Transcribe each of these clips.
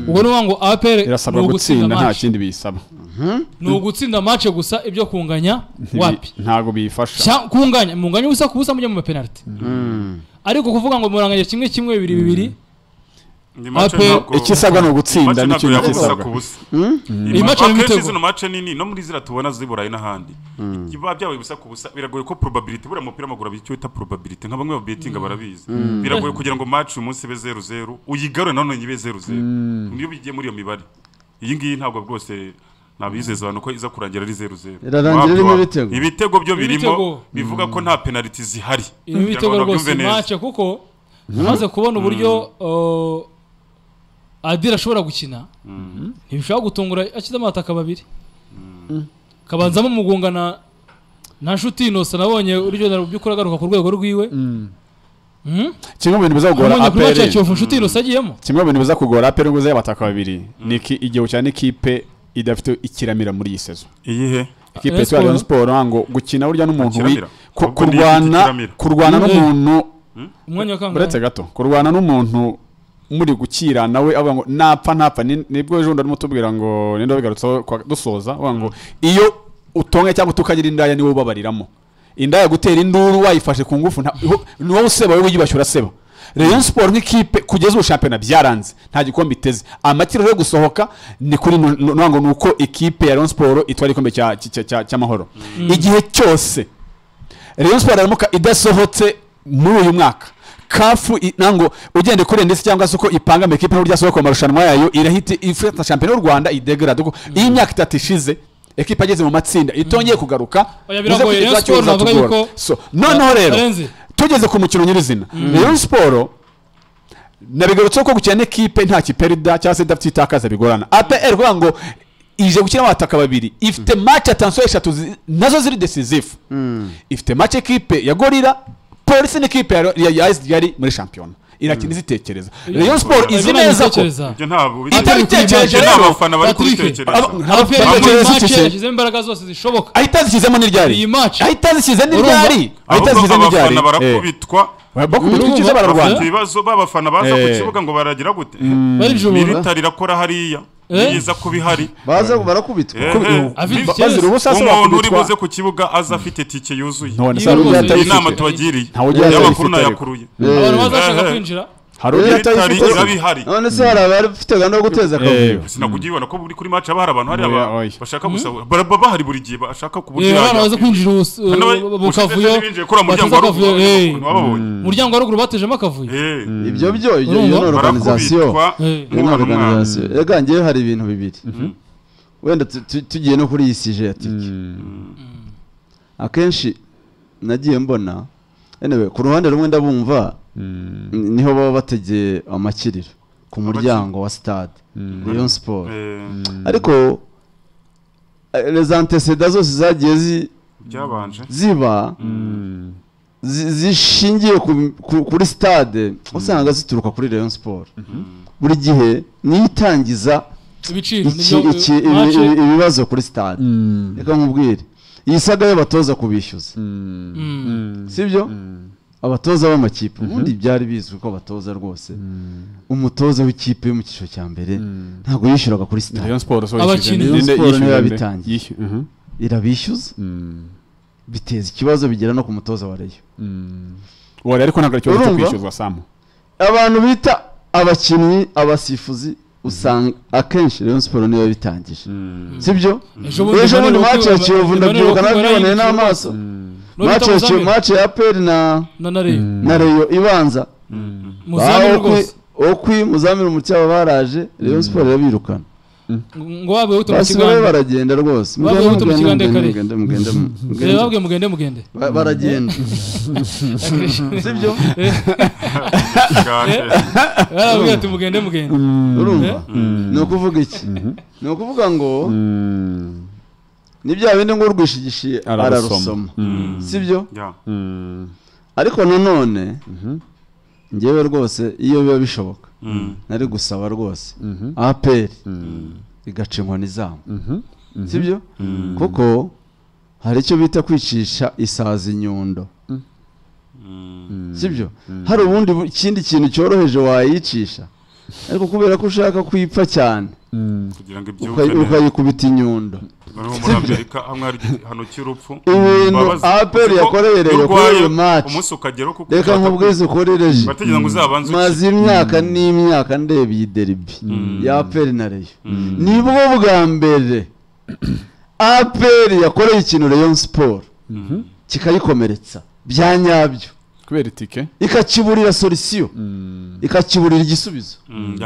ubwo ni ukuvuga ngo apr irasabwa gutsinda nta kindi biyisaba ni ugutsinda mace gusa ibyo kunganya wapi ntabwo biyifasha Cya- kunganya munganya ubusa ku busa mujye mu mapenaliti ariko kuvuga ngo muranganya kimwe kimwe bibiri bibiri Ni mace Ape- ntabwo- ikisabwa ni ugutsinda mace nicyo ntabwo yabuza gisabwa. ku busa iyi mace ni akenshi ibitego zino mace nini no muri zira tubona z'i burayi n'ahandi biba byabaye ubusa ku busa biragoye ko probability buriya mupira w'amaguru abizi icyo bita probability nka bamwe babetinga barabizi biragoye kugira ngo match uyu munsi ibe zeru zeru uyigarure nanone ibe zeru zeru niyo bigiye muri iyo mibare iyi ngiyi ntabwo rwose nabizeza abantu ko iza kurangira ari zeru zeru Irarangira Wabyo- irimo ibitego. ibitego byo birimo Ibitego. bivuga ko nta penaliti zihari irimo Kugira ngo ibitego babyumve rwose neza. mace kuko amaze kubona uburyo uh, adira ashobora gukina ntibishobora gutungura akize amataka babiri kabanzamo umugunga na na nshuti inose nabonye uryo na by'ukuri agaruka ku rwego rwiwe kimwe mu bintu biza kugora umunye kuri apr mace ya kiyovu nshuti inose agiyemo kimwe mu bintu biza kugora apr ngo y'abataka babiri ni iki- igihu cyane ikipe idafite ikiramira muri iyi sezo iyihe ikipe Rayon yitwa Sports. Rayon Sports ngo gukina burya n'umuntu wi- Ikiramira. ku- Ahubwo ni kurwana ikiramira. kurwana Mm. n'umuntu umwanya wa buretse kangahe gato kurwana n'umuntu muri gukira nawe avuga ngo napfa napfa Ni- nibwo ejo bundi arimo tubwira ngo ninde wabigarutseho kwa- dusoza avuga ngo iyo utonye cyangwa tukagira indaya niwe ubabariramo indaya gutera induru wayifashe ku ngufu nta- iho- ni wowe useba wowe wiyubashye uraseba Rayon Sport nk'ikipe kugeza ubu shampiyona byaranze nta gikombe iteze amakiro yo gusohoka ni kuri nu- nu- nuvuga ngo ni uko ikipe ya Rayon Sport itwara igikombe cya- cya- cya- cy'amahoro igihe cyose Rayon Sport aramuka idasohotse muri uyu mwaka kafu i- nango ugende kuri ndetse cyangwa se uko ipanga mu ikipe n'uburyo yasohoka mu marushanwa yayo irahita ifata shampiyona y'u Rwanda idegrade kuko iyo imyaka itatu ishize ekipe ageze mu matsinda itongeye kugaruka Oya, biragoye. uze kugira Rayon Sport ikibazo navuga zatugora. yuko- So, noneho rero Karenzi. tugeze ku mukino nyirizina Rayon Sport nabigarutseho ko gukina n'ikipe nta kiperida cyangwa se idafite itakaza bigorana APR kuvuga ngo ije gukina abataka babiri ifite match atansiyo eshatu zi- nazo ziri decisive ifite match ekipe ya gorira polisi n'ikipe ya- ya ya AS Kigali muri shampiyona irakina izitekereza Rayon Sport izi neza ko ibyo ntabwo Itari itekereje Ibyo ni rero. abafana bari Patrick. kubitekereza Aba- aperi Abafana muri batekereza mace iki? yashyizemo imbaraga zose zishoboka ahita azishyizemo n'iryari Iyi match. ahita azishyize n'iryari Urumva? ahita ahubwo azishyize n'iryari abafana Eh. barakubitwa bakubita Urumva? ukiza bararwana bafite ibibazo b'abafana baza ku Eh. kibuga ngo baragira gute barijubura militari irakora hariya Eh? niyiza kuba ihari baza barakubitwa Ehe. Afite Biba- ikibazo. bazira ubusa se umuntu uri bakubitwa. buze ku kibuga aza afite tike yuzuye Iyo none se hari rwose uburyo iyi iyi atari nama ifite. tubagiriye Ntawe ugira iyo atayifite amakuru ariko. nayakuruye abantu bazashaka Eh, eh. kwinjira hari uburyo atari militari ifite iraba ihari none se hari abafite gahunda yo guteza akavuyo Eh. sinakugira ibona ko buri kuri match haba hari abantu hari Oya, aba- oya. bashaka gusa baraba bahari buri gihe bashaka ku buryo Eh, abana baza yajya kwinjira ubus- uh, mu kavuyo muryango bateze wa akavuyo ruguru eh. wababonye umuryango wa ruguru batejemo akavuyo Eh. ibyo byo ibyo Urumva? iyo ni organization barakubitwa Eh. iyo ni umwana umwana organization rega njyewe hari ibintu bibiri wenda tu- tu- tugiye no kuri iyi sije ya tike akenshi nagiye mbona anyway, ku ruhande rumwe ndabumva ni- niho baba bategeye amakiriro ku muryango wa stade Rayon Sport Eh, ariko eh, les antécédents zose zagiye zi- byabanje ziba zi- zishingiye ku- ku- kuri stade usanga zituruka kuri Rayon Sport buri gihe niyo itangiza ibiciro iki- nibyo, iki- eh, ibi- match, ibi- ibibazo kuri stade reka nkubwire iyi saga y'abatoza kubishyuza mm. sibyo abatoza b'amakipe ubundi byari bizwi ko abatoza rwose umutoza w'ikipe yo mu cyiciro cya mbere ntabwo yishyuraga kuri stade Rayon Sports so Abakinnyi. yishyuye Rayon nde- Sports niyo yishyuye nde? yabitangiye. Yishyuye- mhm. irabishyuza biteza ikibazo bigera no ku mutoza wa reyo Wari ariko ntabwo ari ikibazo cyo Urumva? kwishyuzwa samu abantu bita abakinnyi abasifuzi usanga akenshi Rayon Sport niyo yabitangije sibyo Ejo bundi ejo bundi Emmanuel mace ya Okwi- kiyovu Emmanuel ndabyibuka Okwi nabyiboneye barayinjira n'amaso Nubita mace ya Muzambe. Kiyovu- mace ya aperi na na nare na reyo ibanza muzamini Okwi- rwose okwi muzamini umucyaba baraje Rayon Sport irabirukana ngo wabe buto mu basigaye kigande baragenda rwose Bavuye mugende buto mu mugende kigande mugende mugende Eh, mugende babwiye mugende mugende Ba- baragenda sibyo Bwakeye. barabwira ati mugende mugende urumva ni ukuvuga iki ni ukuvuga ngo ni bya bindi ngo urwishigishiye Ararusoma. ararusoma sibyo Yeah. ariko nanone ngewe rwose iyo biba bishoboka Mm. nari gusaba rwose aperi igaca inkoni zabo sibyo kuko hari icyo bita kwicisha isazi inyundo sibyo hari ubundi bu- ikindi kintu cyoroheje wayicisha ariko kubera ko ushaka kuyipfa cyane kugira ngo ibyuke ukayi- neza ukayikubita inyundo noneho muri amerika hamwe hari igihano cy'urupfu Ibintu Babaza- APR uzi ko yakoreye iyo Rayon urwaye, kuri uyu match. umunsi ukageraho kuko reka nkubwize ukorereje bategereje ngo uzabanze maze imyaka n'imyaka ndeba iyi deribi ya aperi na reyo nibwo bwa mbere aperi yakoreye ikintu reyo siporo kikayikomeretsa bya nyabyo kubera itike ikakiburira solisiyo ikakiburira igisubizo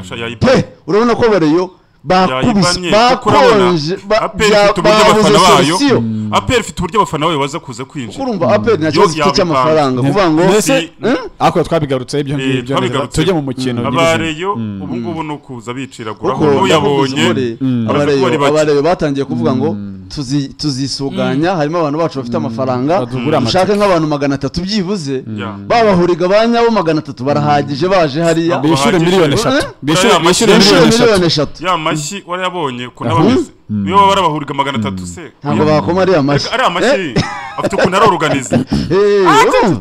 pe yayipanye urabona ko bareyo bakubise Yayibanye, kuko urabona, bakonje ba- APR bya- ifite uburyo babuze abafana bayo. solisiyo aperi ifite uburyo abafana bayo baza kuza kwinjira urumva aperi nta kibazo ifite yabipanze. cy'amafaranga kuvuga ngo Mbese eh? ariko twabigarutseho ibyo Eh, ngibyo neza. twabigarutseho. tujye mu mukino nyirizina abareyo ubu ngubu ni ukuza biciraguraho Kuko n'uyabonye bavuze ko baraza abareyo kuba ari bake. abareyo batangiye kuvuga ngo tuzi- tuzisuganya harimo abantu bacu bafite amafaranga Batugura dushake nk'abantu magana atatu byibuze Ya. babahuriga ba nyabo magana atatu barahagije baje hariya Bishyu- bishyure Bahagije. miliyoni eshatu Eh? bishyure Uriya bishyure mashyi- bishyura miliyoni eshatu miliyoni eshatu ya mashyi warayabonye ukuntu aba ameze niyo baba barabahuriga magana atatu se ntabwo oya. bakoma ariya mashyi Ariko ariya mashyi afite ukuntu ariyoruganiza Eh, eh, urumva?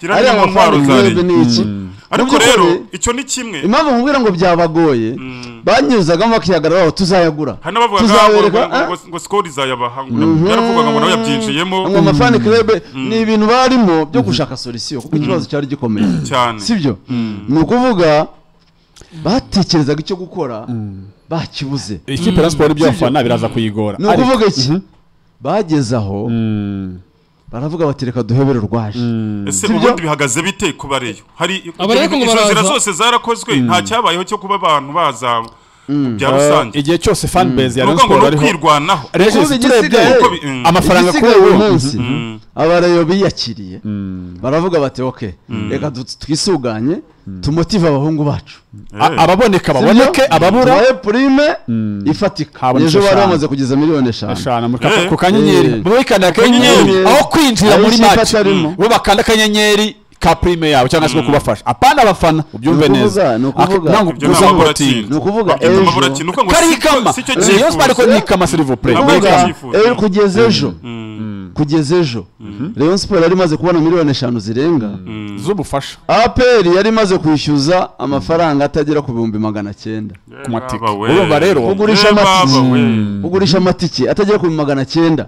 kiranya ariya mu ntwaro mafaranga za mwebwe leta ni iki Mu ariko by'ukuri, rero icyo ni kimwe impamvu nkubwira ngo byabagoye Mm. banyuzagamo bakihagararaho tuzayagura hari n'abavugaga ngo- tuzabereka ngo- ngo- eh? ngo- ngo sikoro izayabaha ngo yaravugaga ngo nawe yabyinjiyemo ngo amafani kirebe ni ibintu barimo byo gushaka solisiyo kuko ikibazo cyari gikomeye cyane sibyo ni ukuvuga batekerezaga icyo gukora bakibuze ikipe ya siporo iby'abafana biraza kuyigora ni Ariko- ukuvuga iki bageze aho Mm. baravuga bati reka duhebere urwaje ese Sibyo? ubundi bihagaze bite ku bareyo hari Abareyo ngo izo nzira baraza. zose zarakozwe nta cyabayeho cyo kuba abantu baza bya Uh, rusange igihe cyose fanbase ya ni Rayon ukuvuga ngo Sport ni ariho ukwirwanaho Regis, Kuvuga turebye igisigaye- Kuko bi- mm. amafaranga kuri igisigaye uyu ubu munsi abareyo biyakiriye baravuga bati oke reka du- twisuganye tumotive abahungu bacu A- ababoneka baboneke ababura tubahe purime ifatika Habonetse ejo bari eshanu. bamaze kugeza miliyoni eshanu eshanu mu Eh. ka- ku kanyenyeri Eh. muri kanda akanyenyeri Akanyenyeri. aho kwinjira Ayo muri ikipe match atarimo. bo bakanda akanyenyeri ka prime yabo cyangwa se ko kubafasha apana abafana ubyumve Ni ukuvuga, neza ni Ak- ukuvuga. ntabwo Ibyo guza ntabwo ngo baratsinda. ni ukuvuga Babyita ejo- amaburakindi, ni ukuvuga ngo kari si cyo- ikama si cyo Rayon Sport ariko cyifuza. ni ikama s'il vous plaît Ntabwo Ni ari ikama. icyo Kuvuga, cyifuza. eh, kugeza ejo kugeza ejo Rayon Sport yari imaze kubona miliyoni eshanu zirenga z'ubufasha APR yari imaze kwishyuza amafaranga atagera ku bihumbi magana cyenda ku matike Baba we. urumva rero Kugurisha Eh, baba amatike. we. ugurisha amatike atagera ku bihumbi magana cyenda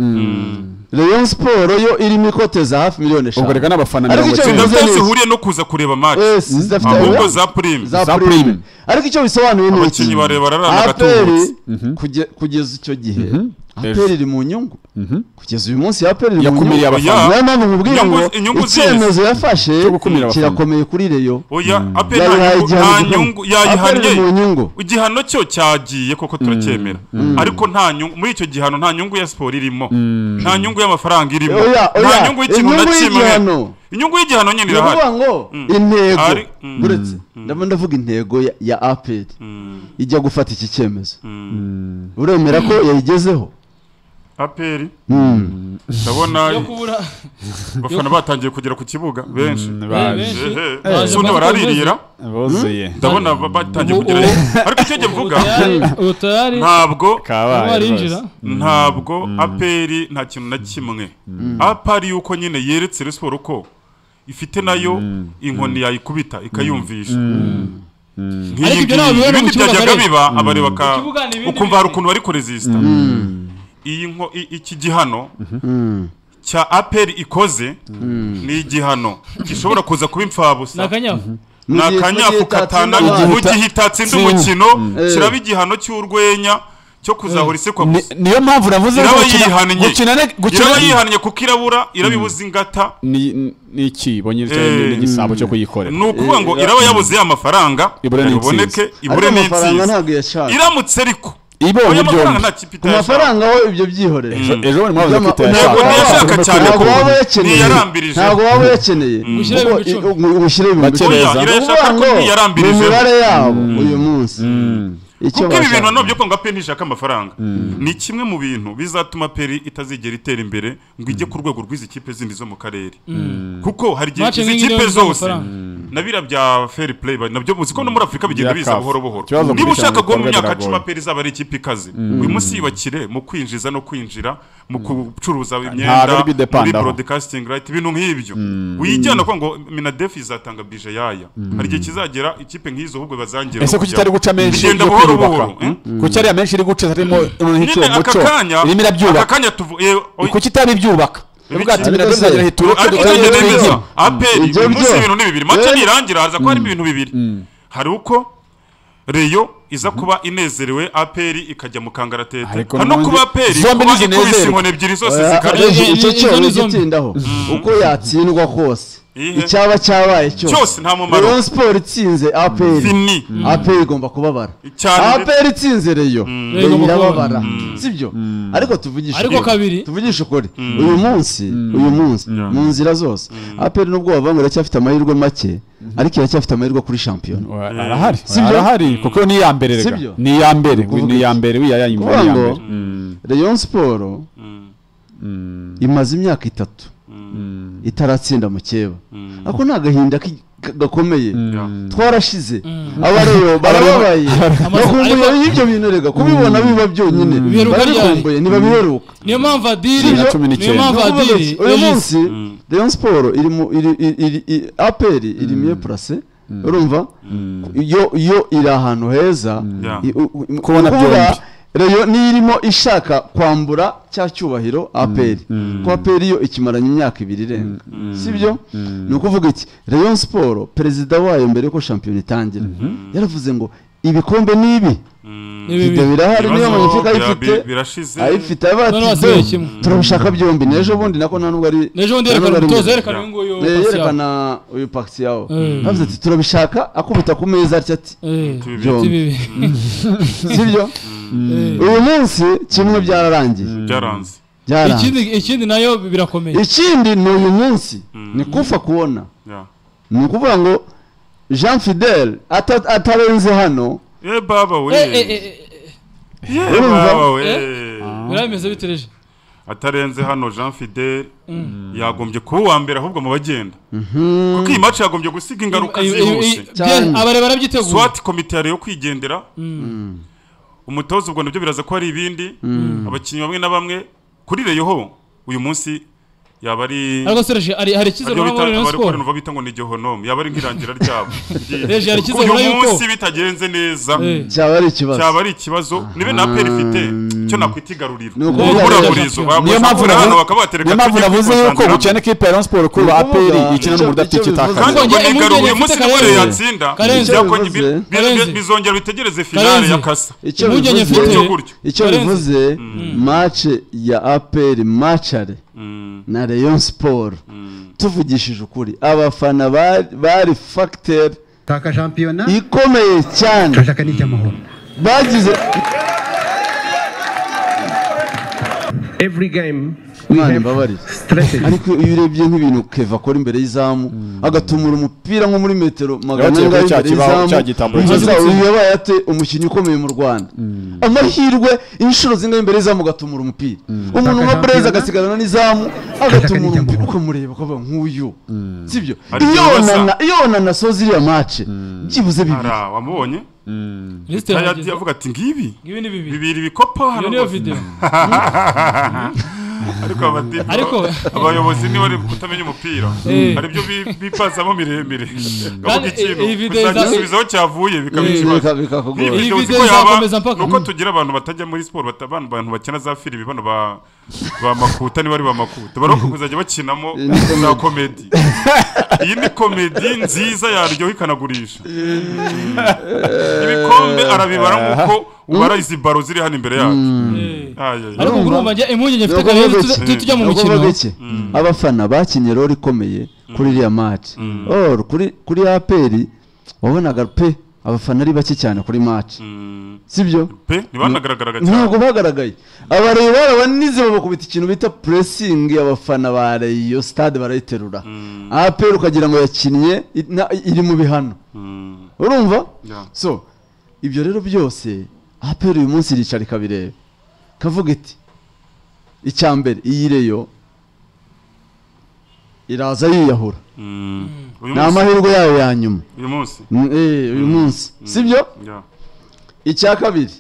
Rayon Sport yo irimo ikote za hafi miliyoni ubwo reka eshanu n'abafana Ariko mirongo icyo icyenda bivuze- Ntabwo neza. zihuriye no kuza kureba match Eh, si- zidafite- ahubwo eh, za prime za za prime. prime. ariko icyo bisobanuye ni iki abakinnyi bareba bararana APR gatubutse kuge- kugeza icyo gihe Ejo. APR iri mu nyungu kugeza uyu munsi APR iri mu yakumiriye nyungu abafana niyo mpamvu nkubwira ngo Inyungu- inyungu zihe? icyemezo yafashe Cyo gukumira abafana. kirakomeye kuri reyo oya ape nta yayihaye nyungu- igihano nta gikomeye. nyungu APR iri mu yayihannye nyungu igihano cyo cyagiye koko turacyemera ariko nta nyungu muri icyo gihano nta nyungu ya siporo irimo nta nyungu y'amafaranga irimo Oya, nta oya, nyungu y'ikintu na inyungu kimwe y'igihano. inyungu y'igihano nyine ni irahari ukuvuga ngo Mm. intego Ari- Mm. uretse ndabona ndavuga intego ya- ya APR ijya gufata iki cyemezo uremera ko yayigezeho aperi Mm. yo ndabona kubura abafana batangiye kugera ku kibuga benshi baje benshi. Ehe, Baje, ubundi baje, bararirira buzuye ndabona ba- batangiye Ubu- kugera ubu- ariko icyo njye mvuga utayari utayari ntabwo kabaye barinjira rwose. ntabwo aperi nta kintu na kimwe apari yuko nyine yeretse Rayon siporo ko ifite nayo inkoni yayikubita ikayumvisha Ariko Nk'iyi ibyo ntabwo bibera mu ibindi kibuga byajyaga kare. biba abareba ka Mu kibuga ni ibindi ukumva hari bindi. ukuntu bari kurezisita iyi nko i- iki gihano cya aperi ikoze ni igihano gishobora kuza kuba ni imfabusa akanyafu Mu ni gihe- mu akanyafu gihe katandatu itatsinda mu abantu. gihe itatsinda Tsinda. umukino kiraba Eh. igihano cy'urwenya cyo kuzahora isekwa Ni- gusa niyo mpamvu navuze iraba gukina- yihannye gukina ne- gukina iraba yihannye kuko irabura irabibuze ingata ni ni iki bonyine Eh, igisabo cyo kuyikorera ni ukuvuga ngo iraba yabuze ya mafaranga Ibure ni iboneke intsinzi. ibure ariko ni amafaranga intsinzi ntabwo yashaka iramutse ariko ibonye oya mafaranga byombi nta kipe ku itayashaka mafaranga ho ibyo byihorere ejo ejo bundi mwabuze By'ama- ko Ntabwo ntiyashaka cyane ntabwo ko waba ntiyarambirije. uyakeneye ntabwo waba uyakeneye Ushyire Kuko ibihumbi icumi. i- u- ushyire ibihumbi Bakereza. icumi. Oya, irashaka Ni ukuvuga ko ngo ntiyarambirije. ni imibare yabo uyu munsi icyo kuko ibi bintu bashaka nabyo konga peri ntishaka amafaranga ni kimwe mu bintu bizatuma peri itazigera itera imbere ngo ijye ku rwego rw'izi kipe zindi zo mu karere kuko hari igihe Match izi nk'iyi kipe niyo ibuza zose amafaranga. na biriya bya fair play ba- nabyo muzi ko no muri afurika bigenda Bya biza CAF. buhoro buhoro Ikibazo niba muri ushaka cyane guha mu bikorwa myaka cumi biragoye. peri izaba ari ikipe ikaze uyu munsi yibakire mu kwinjiza no kwinjira mu gucuruza ari imyenda muri bidepandaho. broadcasting right ibintu nk'ibyo uyijyana kuko ngo minadefi izatanga bije yaya hari igihe kizagera ikipe nk'izo ahubwo bazangira ese no kuki kujyamo. itari guca menshi bigenda yo buhoro kwiyubaka buhoro, eh? Hmm? kuki ariya menshi iri guca harimo nyine nk'icyo aka muco kanya irimo aka irabyubaka kanya tuvu eh, oy- kuki itari ibyubaka Ibiki? ivuga ati bino Ariko se- bizagera hita uroke ariko dukore utagenda ibyo neza ngibyo." aperi Ibyo uyu munsi byo. ibintu ni bibiri mace Eh. nirangira haza ko hari ibintu bibiri hari uko reyo iza kuba inezerewe aperi ikajya mu kangaratete Ariko hari no n'ubundi kuba aperi zombi kuba ntizinezerwa. ikubise inkoni ebyiri zose Oya, zikarya icyo- icyo Izo cyorezo ni zombi. gitindaho uko yatsindwa kose Ihe. icyaba cyabaye cyose Cyose nta mumaro. Rayon Sport itsinze APR fini APR igomba kubabara cyane APR itsinze Rayon Rayon Rayon igomba irababara sibyo ariko tuvugishe Ariko ukuri. kabiri. tuvugishe ukuri uyu munsi uyu munsi mu nzira zose APR nubwo wavuga ngo iracyafite amahirwe make ariko iracyafite amahirwe kuri shampiyona Oya, arahari Sibyo? arahari kuko ni iya mbere rega Sibyo? ni iya mbere Kuvuga ni iya mbere wiyaya inyuma Kuvuga ni iya ngo- mbere Rayon Sport imaze imyaka itatu itaratsinda mukeba ako ni agahinda ki- ka- gakomeye twarashize abareyo barababaye bakumbuye y'ibyo bintu rega kubibona biba byonyine Biheruka ryari? barabikumbuye ntibabiheruka niyo mpamvu adiri Cumi na cumi n'icyenda. niyo mpamvu Ndavuga adiri iki? uyu Regis, munsi Rayon Sport iri mu iri iri- iri i- APR iri mieux placée urumva yo yo iri ahantu heza Yeah. I- u- u- Kubona kuvuga, byombi. Rayon nirimo ishaka kwambura cya cyubahiro APR ko APR yo ikimaranye imyaka ibiri irenga sibyo ni ukuvuga iki Rayon Sport perezida wayo mbere yuko shampiyona itangira yaravuze ngo ibikombe nibi ni bibi. video birahari niyo ibibazo manyifuka bira- ayifite bi- birashize ayifite aba None ati wasigaye "Do, kimwe." turabishaka byombi n'ejo bundi nako nta nubwo ari n'ejo bundi nta nubwo yerekana ari umutoza mbere. yerekana uyu nguyu Eh, pasi yerekana uyu pagisi yawo Mm. bavuze ati turabishaka akubita ku meza atya ati Eh, si Tubibiri. byombi bibi. sibyo Eh. uyu munsi kimwe byararangiye byaranze byararangiye ikindi ikindi nayo birakomeye ikindi ni uyu munsi ni kufa kubona Yeah. ni ukuvuga ngo jean fidel ata- atarenze hano eh baba we Eh, eh, eh, eh, Yeah, urumva? baba we birameze bitereje atarenze hano Jean Fidel yagombye kuba uwa mbere ahubwo mu bagenda kuko iyi match yagombye gusiga ingaruka Eh, eh, zihuse eh, Cyane. bye- abare barabyiteguye swat komite yari yo kwigendera umutoza ubwo nabyo biraza ko hari ibindi abakinnyi bamwe na bamwe kuri reyoho uyu munsi yaba ari ariko se Regis, hari hari icyizere ariyo urabona muri bita Rayon abari Sport kurenova bita ngo ni gehonome yaba ari nk'irangira ryabo Regis, hari Kuko icyizere urabona uyu yuko munsi bitagenze neza Eh. cyaba ari ikibazo cyaba ari ikibazo nibe na peri ifite icyo nakwita igaruriro Ni ukuri ubura igaruriro. burizo niyo mpamvu babuze hano navu- bakaba batereka niyo mpamvu tujye navuze yuko kwikonsantiramo. bukene kipe ya Rayon Sport kuri Ni aperi ukuvuga, ikina icyo- n'umuriro icyo kandi itakaza bivuze- ubwo Kongera nigaru impungenge uyu munsi mfite nka bariya Karenzi. yatsinda Karenzi. byakongera- Karenzi. bi- bi- bizongera bitegereze finale Karenzi. ya kasa icyo impungenge bivuze mfite Gutyo gutyo. icyo Karenzi. bivuze match ya APR machare na Rayon Sport tuvugishije ukuri abafana ba- bari factor taka shampiyona ikomeye cyane turashaka n'icy'amahoro bagize every game we Imana have imbabarire strategy ariko iyo urebye nk'ibintu Keva akora imbere y'izamu agatumura umupira nko muri metero magana Yabateye kuri cya angahe imbere kibaho, y'izamu cya gitambaro umutoza cy'igitsina. wawe yabaye ate umukinnyi ukomeye mu rwanda amahirwe inshuro zingahe imbere y'izamu agatumura umupira umuntu nka breza agasigarana n'izamu agatumura umupira ukamureba ukavuga nk'uyu sibyo Ariko iyo basa. onana iyo onana asoza iriya mace byibuze bibiri ara wamubonye Lisiti Yahati yarageze. avuga ati ngibi Ibi ni bibiri bibiri bikopa hano iyo niyo rwose." video ariko abatifu Ariko- abayobozi niba ari kutamenya umupira Eh. hari ibyo bi- bipazamo miremire Kandi, bavuga ikintu eh, iyi video iza- uzagisubizaho cyavuye bikaba Bika- ikibazo bikakugora. Iyi Video uzi video ko yaba- izakomeza mpaka- nuko tugira abantu batajya muri siporo bata- abantu abantu bakina za filimi bano ba ba makuta niba ari ba makuta baroka kuzajya bakinamo Iyi ni za komedi iyi ni komedi nziza yaryoha ikanagurisha ibikombe arabibara nk'uko ubara izi baro ziri hano imbere yacu Eh. Ayayay. ariko Urumva? urumva njye impungenge mfite Nuko kare bavuga iki? tujya mu Nuko mukino bavuga iki? abafana bakinnye rero ikomeye kuri iriya match or kuri kuri APR wabonaga pe abafana ari bake cyane kuri match Mm. sibyo pe ntibanagaragaraga cyane ntabwo bagaragaye abareba barabanize bakubita ikintu bita pressing abafana ba Rayo stade barayiterura APR ukagira ngo yakinnye i- na- iri mu bihano Mm. urumva Yeah. so ibyo rero byose aperi uyu munsi iricara ikabireba kavuga iti icya mbere iyi reyo iraza yiyahura Mm. Uyu ni munsi- amahirwe yayo ya nyuma uyu munsi Mm, eh, uyu munsi sibyo Yeah. icya kabiri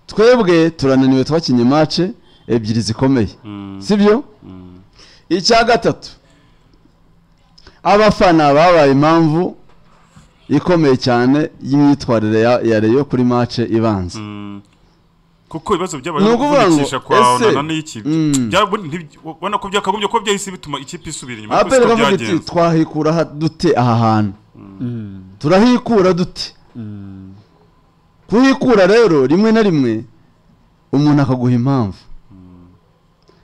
twebwe turananiwe twakinye mace ebyiri zikomeye Mm. sibyo Mm. icya gatatu abafana babaye impamvu ikomeye cyane y'imyitwarire ya, ya reyo kuri mace ibanza Mm. kuko ibibazo byabaye Ni ukuvuga ngo, kuvunikisha kwa ese- onana n'iki Mm. Byabundi ntibi- ubona ko byakagombye kuba byahise bituma ikipe isubira inyuma ariko aperi siko kavuga iti byagenze twahikura ha- dute aha hantu turahikura dute kuhikura rero rimwe na rimwe umuntu akaguha impamvu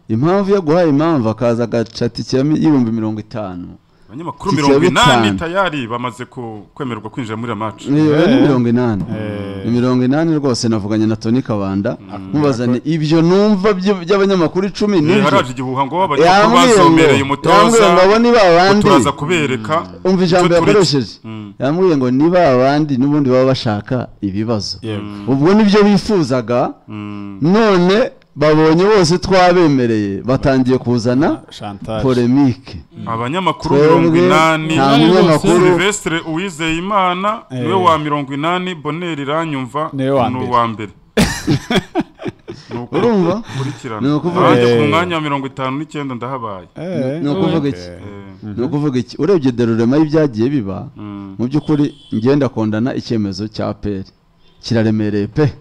impamvu iyo aguhaye impamvu akaza agacata ikirami y'ibihumbi mirongo itanu abanyamakuru Iki mirongo inani cyabitanu. tayari bamaze ku- kwemererwa kwinjira muri iriya match Ni Eh. mirongo inani Eh. Ni mirongo inani rwose navuganye na toni kabanda mubaza ni ibyo numva by'ib- by'abanyamakuru icumi Eh, nibyo haraje igihuha ngo Yambwiye abanyamakuru ngo- bazomereye yambwiye umutoza ngo abo ni babandi turaza kubereka umva ijambo icyo turetse. yakoresheje Mm. yambwiye ngo ni babandi n'ubundi baba bashaka ibibazo yego ubwo nibyo bifuzaga Mm. none babonye bose twabemereye batangiye kuzana chantage polemike abanyamakuru Twebwe mirongo inani nta Inani munyamakuru silvestre uwizeyimana niwe wa mirongo inani boneri iranyumva ni Niwe wa mbere. uwa mbere Ni uko urumva ukurikirana Ni ukuvuga- abanjye ku Eh. mwanya wa mirongo itanu n'icyenda ndahabaye eh ni ukuvuga iki Eh, ni ukuvuga iki urebye derurema y'ibyagiye biba mm, mu by'ukuri ngenda kondana icyemezo cya peri kiraremereye pe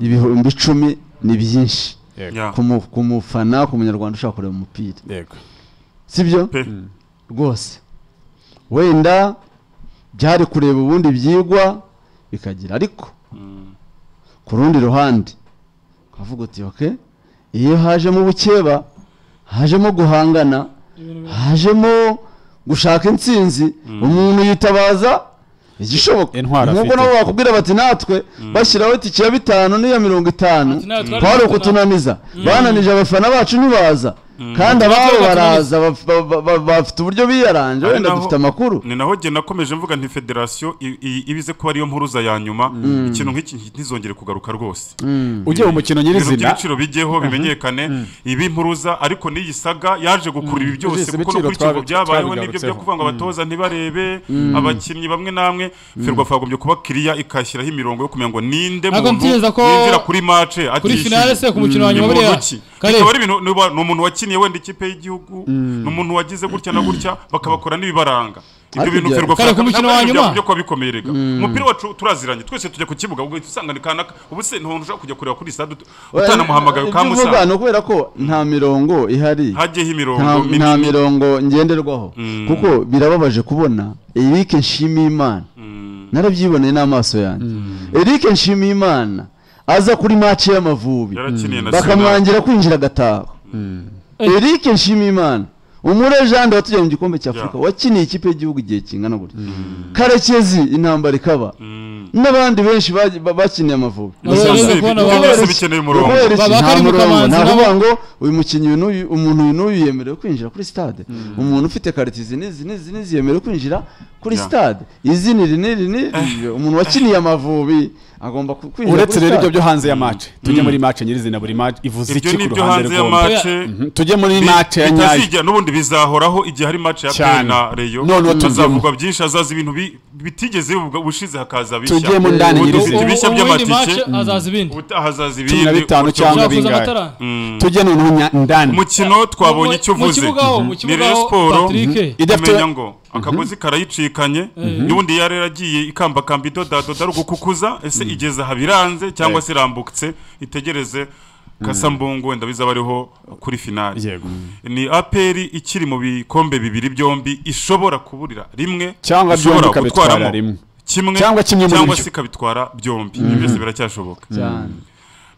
ibihumbi icumi ni byinshi yeah, ku mu- ku mufana ku munyarwanda ushaka kureba umupira yego sibyo pe rwose wenda byari kureba ubundi byigwa bikagira ariko ku rundi ruhande ukavuga uti oke iyo hajemo ubukeba hajemo guhangana hajemo gushaka intsinzi umuntu yitabaza igishoboka Intwaro nubwo afite. nabo bakubwira bati natwe bashyiraho itike ya bitanu n'iya mirongo itanu Ati natwe twari twari dufite na- ukutunaniza bananije abafana bacu ntibaza kandi ababo Natwe baraza baf- ba- ba- ba- bafite uburyo biyaranje Ari wenda naho- dufite amakuru ni naho jye nakomeje mvuga nti federasiyo i- i- ibize kuba ariyo mpuruza ya nyuma ikintu nk'iki ntizongere kugaruka rwose ugiye mu mukino ibintu nyirizina by'ibiciro bijyeho bimenyekane ibi mpuruza ariko n'iyi saga yaje gukurura ibi byose Byose kuko no ibiciro kuri ikigo twabi- byabayeho n'ibyo byo twabigarutseho. kuvuga ngo abatoza ntibarebe abakinnyi bamwe namwe ferwafa yagombye kuba kiriya ikashyiraho imirongo yo kumenya ngo ninde Ntabwo muntu ntekereza ko winjira kuri mace kuri finale se ku mukino wa ni nyuma muntu buriya ki Kare, bikaba ari ibintu ni uba- ni umuntu wakiniye wenda ikipe y'igihugu ni umuntu wagize gutya na gutya bakabakora n'ibibaranga ibyo Ariko bintu ibyo- Ferwafa Kare, ku mukino ntabwo wa ari ibintu nyuma. byo kuba bikomeye rega umupira wacu turaziranye twese tujya ku kibuga ubwo uhita usanga ni kanaka ubu se ntamuntu ushobora kujya kureba kuri stade ut- utanamuhamagaye Ibyo uvuga ukamusanga ni ukubera ko nta mirongo ihari hajyeho nta imirongo nta minini mirongo ngenderwaho Mm. kuko birababaje kubona Eric Nshimiyimana Mm, narabyiboneye n'amaso yanjye Eric Nshimiyimana aza kuri mace y'amavubi yarakiniye na Arsenal. bakamwangira kwinjira agataha Eric Nshimiyimana umure Jean de watugeye mu gikombe cya Afurika Yeah. wakiniye ikipe y'igihugu igihe kingana gutya Karekezi intambara ikaba Mm. n'abandi benshi bagi- ba- bakiniye Amavubi Abo rero Gusa se, kubona ibihugu abantu- byose bikeneye umurongo Kubera iki? Ba- ba Nta Karim murongo. Kamanzi Ni nabo- ukuvuga ngo uyu mukinnyi uyu n'uyu umuntu uyu n'uyu yemerewe kwinjira kuri stade umuntu ufite karite izi n'izi n'izi n'izi yemerewe kwinjira kuri Yeah. stade izi ni iri n'iri n'iri umuntu wakiniye Amavubi agomba ku- kwinjira uretse rero ibyo stade. byo hanze ya match tujye muri match nyirizina buri match ivuze ibyo iki ni ku ibyo ruhande hanze ya rw'umuntu mace Mhm, tujye muri match ya nyayo bitazijya n'ubundi bizahoraho igihe hari match ya Pele Cyane. na Rayon None uwo tujyemo. hazavugwa byinshi hazaza ibintu bi- bitigeze bivugwa ubushize hakaza bishya tujyemo ndani Ubu Ubu- dufite nyirizina ubu- ibishya ubu by'amatike. windi match hazaza ibindi ubutaha hazaza ibindi cumi na bitanu gutyo. cyangwa Uzakuza bingahe amatara? Mm. tujye noneho nya- ndani umukino twabonye icyo Mu uvuze kibuga aho, mu ni kibuga Rayon aho, Sport Patrick. idafite kumenya ngo akagozi karayicikanye n'ubundi yari yaragiye ikambakamba idodadoda ari ugukukuza ese igeze aha biranze cyangwa se irambutse itegereze kasambungu wenda bizaba ariho kuri finale yego ni aperi ikiri mu bikombe bibiri byombi ishobora kuburira rimwe Cyangwa ishobora byombi ikabitwara gutwaramo rimwe. kimwe Cyangwa kimwe muri cyangwa byo. se ikabitwara byombi ibyo byose biracyashoboka cyane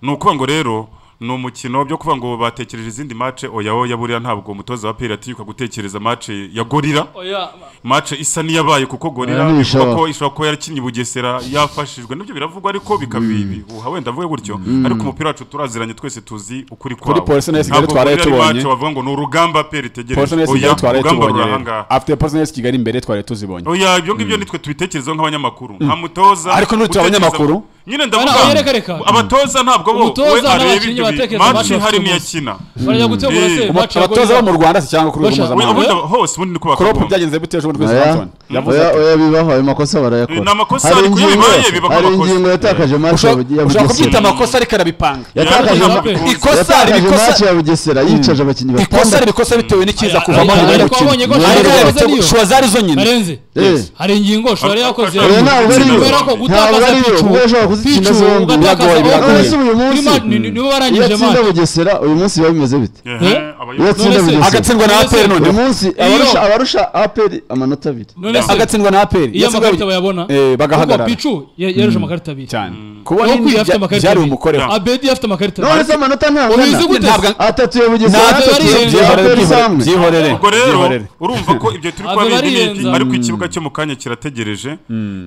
ni ukuvuga ngo rero ni umukino byo kuvuga ngo batekereje izindi mace oya oya buriya ntabwo umutoza wa peri atinyuka gutekereza mace ya gorira oya mace isa n'iyabaye kuko gorira Oya, ntibishoboka. ivuga ko ishobora kuba yarakinnye i bugesera yafashijwe nibyo biravugwa ariko bikabihuha wenda avuge gutyo ariko umupira wacu turaziranye twese tuzi ukuri kwawo Polisi na Esigali Ntabwo twaraye gorira ari mace tubonye. wavuga ngo ni urugamba peri Polisi itegereje nesi oya kigali twari urugamba tubonye ruri aha rero ngaha afite polisi nesi kigali imbere twari tuzibonye oya ibyo ngibyo nitwe tubitekerezaho nk'abanyamakuru nta mutoza Ariko ntutwe utekereza- abanyamakuru. nyine Oya, reka, reka. ndavuga abatoza ntabwo bo Umutoza we areba n'abakinnyi ibyo bintu batekereza mace bafite hari umunsi. n'iyakina barajya gutegura Eh, se Umu- baciye abatoza bo mu gorira rwanda si cyangwa ku rwego Bashaka- we Amabuye? mpuzamahanga ubundi hose ubundi niko crop bakagomba byagenze gute ejo bundi kuri oya Southampton yavuze oya ati oya bibaho ayo makosa barayakora Ni amakosa, hari ariko iyo ingingo- bibaye biba hari nk'amakosa. ingingo yatakaje mace ushobora ya ushobora kubyita bugesera amakosa ariko arabipanga yatakaje Yatakaje ma- amakosa. ikosa riba yatakaje mace ikosa ya bugesera yicaje abakinnyi ikosa batandatu riba ikosa bitewe n'ikiza kuvamo Ariko nyuma wabonye y'umukino ko Shwari Ariko yakoze niyo. Shwari zari zo nyine arenze Eh. hari ingingo shora yakoze Oya, ntabwo ari yo. kubera ko Ntabwo gutakaza ari yo. picu Kuba ushobora kuzitsinda zombi. ugatakaza Biragoye, biragoye. Oya, Ese uyu munsi- Prima- ni- ni- nibo iyo barangije atsinda match bugesera uyu munsi biba bimeze bite Ehe, Eh? abayobozi. Yatsinda None se- Bugesera. agatsindwa na None se- APR none uyu munsi abarusha abarusha aperi amanota abiri none se agatsindwa na APR iyo amakarita bayabona eh bagahagarara kuko picu ya- yarushe amakarita abiri cyane kubona Aho kwiye indi afite amakarita byari abiri. umukorera abedi afite amakarita none abiri se amanota ubizi ntangana gute Ntabwo- atatu ya bugesera Ntabwo atatu ari ya- yo. ya aperi samwe byihorere ubwo rero byihorere urumva ko ibyo turi Ave kuba bariyenza. bindi ariko ikibuga cyo mu kanya kirategereje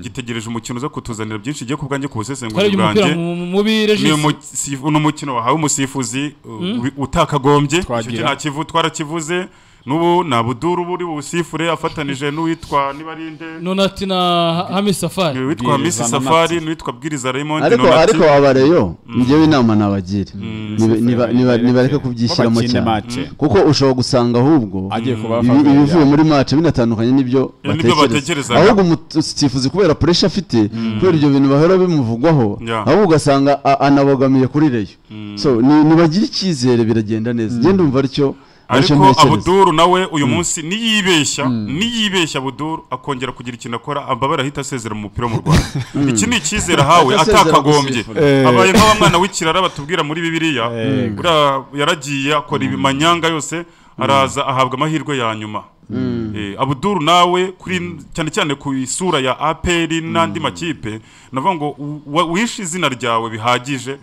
gitegereje umukino uza kutuzanira byinshi igiye ku bwanjye ku busesenguzi twarebye umupira bwanjye mu- muri ni regisi umusi- ni umukino wahawe umusifuzi uh, wi- utakagombye Twagira. icyo nta kivu twarakivuze n'ubu nta buduru buri busifure afatanije n'uwitwa nibarinde nonati na hami safari n'uwitwa misi Bwirizana safari n'uwitwa bwiriza raymond ariko Nonati. ariko abareyo njyewe inama nabagira Niba- niba- niba- nibareke kubyishyiramo cyane kuko ushobora gusanga ahubwo agiye kuba ibi- ibivuye muri mace binatandukanye n'ibyo Eh, n'ibyo batekereza batekerezaga. ahubwo umusifuzi kubera puresha afite kubera ibyo bintu bahora bimuvugwaho Yeah. ahubwo ugasanga a- anabogamiye kuri reyo so ni- nibagire icyizere biragenda neza ngende umva aricyo aricyo ariko ntekereza abuduru nawe uyu munsi niyibeshya niyibeshya abuduru akongera kugira ikintu akora ambabara ahita asezera mu mupira wo mu rwanda iki ni icyizere ahawe Atasezera atakagombye gusifuza. Eh. abaye nk'awa mwana w'ikirara batubwira muri bibiliya Eh. uriya yaragiye akora ibimanyanga yose araza ahabwa amahirwe ya nyuma Eh, abuduru nawe kuri cyane cyane ku isura ya aperi n'andi makipe navuga ngo u- wa- wishe izina ryawe bihagije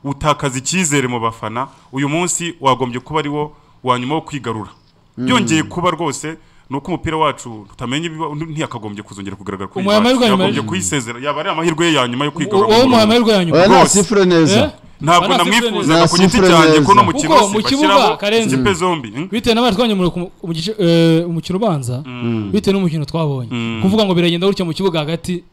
utakaza icyizere mu bafana uyu munsi wagombye kuba ari wo wa nyuma wo kwigarura byongeye kuba rwose ni uko umupira wacu tutamenya ibiba- ntiyakagombye kuzongera kugaragara kuri iyi Umuhamya wacu. w'ubwa nyuma yagombye yaje. kuyisezera yaba ari amahirwe ye ya nyuma yo kwigarura uwo mu muhamya Rwanda. w'u Rwanda oya nta rwose. sifure neza ntabwo Bana namwifuzaga ku sifure giti neza. cyanjye ko no mu Kuko kigo mu kibuga, bashyiraho Karenzi. ikipe zombi hmm? bitewe n'abari twanyemura ku- mu gice eh, umukino ubanza bitewe n'umukino twabonye Mm. kuvuga ngo biragenda gutya mu kibuga hagati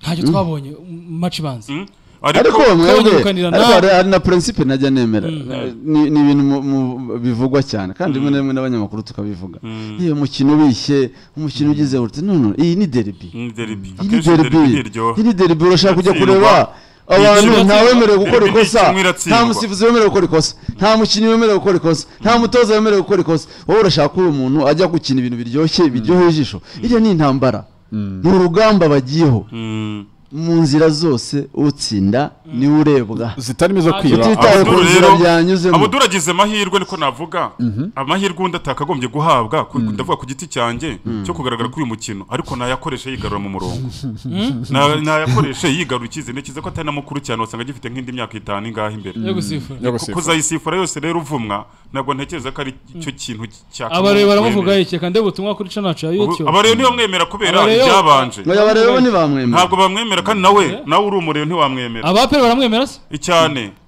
ntacyo twabonye mu match ibanza Hmm? ariko ariko mwebwe kuganira ariko nawe. hari hari na prinsipe najya nemera ni ni ibintu mu- mu- bivugwa cyane kandi rimwe na rimwe n'abanyamakuru tukabivuga iyo umukino ubishye umukino ugize uti none iyi ni deribi ni deribi iyi ni akenshi deribi deribi ntiryoha iyi ni deribi urashaka kujya Iratsindwa. kureba abantu Iratsindwa. nta wemerewe gukora Deribi ni ikosa kimwe iratsindwa. nta musifuzi wemerewe gukora ikosa nta mukinnyi wemerewe gukora ikosa nta mutoza wemerewe gukora ikosa wowe urashaka ko uyu muntu ajya gukina ibintu biryoshye biryoheye ijisho iriya ni intambara ni urugamba bagiyeho Hmm. mu nzira zose utsinda niwe urebwa zitarimo zo kwiba ahubwo- Utitaye ku Abudul nzira rero- byanyuzemo. Abudul agize amahirwe niko navuga amahirwe undi atakagombye guhabwa ku- ndavuga ku giti cyanjye cyo kugaragara kuri uyu mukino ariko nayakoreshe yigarura mu murongo Na- nayakoreshe yigarura icyizere ntekereza ko atari na mukuru cyane wasanga agifite nk'indi myaka itanu ingahe imbere yo gusifura yo Ku- gusifuza. kuzayisifura yose rero uvumwa ntabwo ntekereza ko ari cyo kintu cyakagombye abareba baramuvuga kwemera. iki reka ndebe ubutumwa kuri canacu ya Ubu- youtube abareba ntibamwemera kubera Abareba- ibyabanje Oya bareba bo ntibamwemera ntabwo bamwemera kandi nawe nawe uri umureba ntiwamwemera abapere baramwemera se cyane